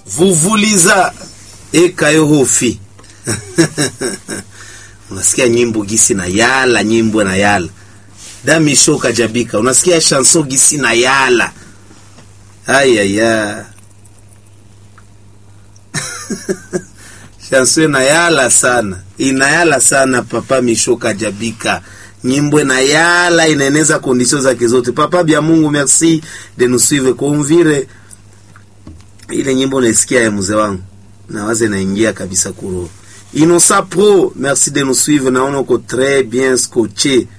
vuvuliza ekayo hofi unasikia nyimbo gisi na yala nyimbo na yala damisho kajabika unasikia chanson gisi na yala ayaya chanson inayala sana inayala sana papa misho kajabika nyimbo inayala inaeneza kondisio zake zote papa bya mungu merci de nous suivre kumvire ile nyimbo naisikia ya mzee wangu nawaze naingia kabisa kuro Innocent Pro, merci de nous suivre. Naona uko très bien scotché.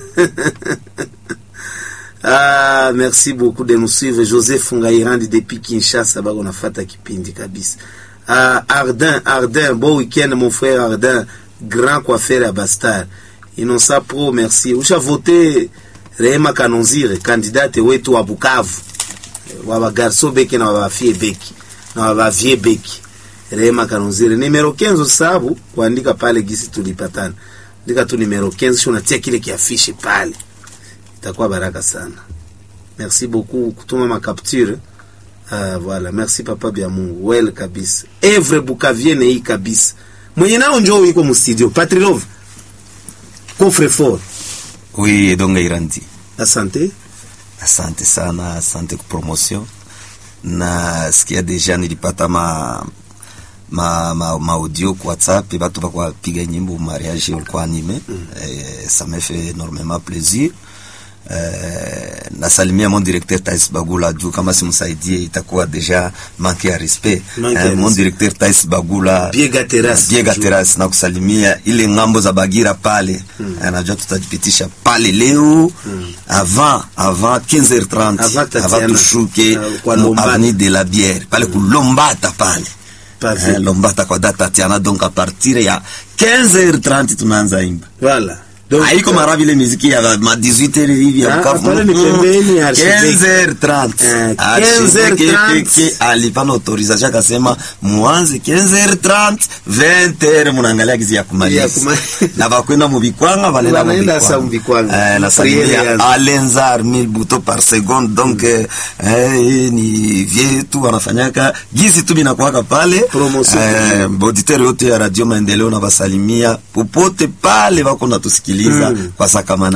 ah, merci beaucoup de nous suivre. Joseph Ngairandi depuis Kinshasa, bako nafata kipindi kabisa. Ah, Ardin, Ardin, bon week-end mon frère Ardin, grand coiffeur à Bastard. Innocent Pro, merci. Usha voté Rehema Kanonzire, candidate wetu wa Bukavu. Wa bagarso beki na wa bafie beki. Na wa bavie beki. Rehema Kanonzire nimero kenzo sababu kuandika pale gisi tulipatana. Andika tu nimero kenzo sio unatia kile kiafishe pale. Itakuwa baraka sana. Merci beaucoup kutuma ma capture. Ah, voilà, merci papa bya Mungu. Well kabisa. Evre Bukavienne hii kabisa. Mwenye nao njoo yuko mu studio. Patrilov. Coffre fort. Oui, Edonga Irandi. Asante. Asante sana, asante kwa promotion. Na sikia deja nilipata ma ma, ma, ma audio kwa WhatsApp et batu bakwa piga nyimbo mariage ulikuwa anime mm. eh, ça me fait énormément plaisir eh, nasalimia mon directeur Tais Bagula juu kama simsaidie itakuwa deja manque ya respect Manque ya eh, mon respect. directeur Tais Bagula Biega Terrace. Biega Terrace na kusalimia ile ngambo za Bagira pale mm. eh, najua tutajipitisha pale leo mm. avant avant 15h30 Avant Tatiana. avant tushuke Uh, kwa no, Lombata. avenue de la Bière pale kulombata pale Pavie. Eh, Lombata kwa data Tatiana donc à partir ya 15h30 tunaanza imba Voilà. Donc, haiko mara vile muziki ya ma 18h hivi ya Ah, Bukavu. pale ni Mm, pembeni ya Archevêque. 15h30 Eh, Archevêque 15h30. peke alipana autorisation akasema muanze 15h30 20h munaangalia gizi ya Ya kumaliza kuma- na bakwenda mu bikwanga banenda mu Wanaenda sa mu bikwanga bikwanga. eh, na Priere salimia yanza. alenzar 1000 buto par seconde donc eh, eh, ni vyetu wanafanyaka gizi tu binakuwaka pale Promotion. eh, auditeur yote ya radio maendeleo na basalimia popote pale wako natusikiliza Mm. kwa sakamana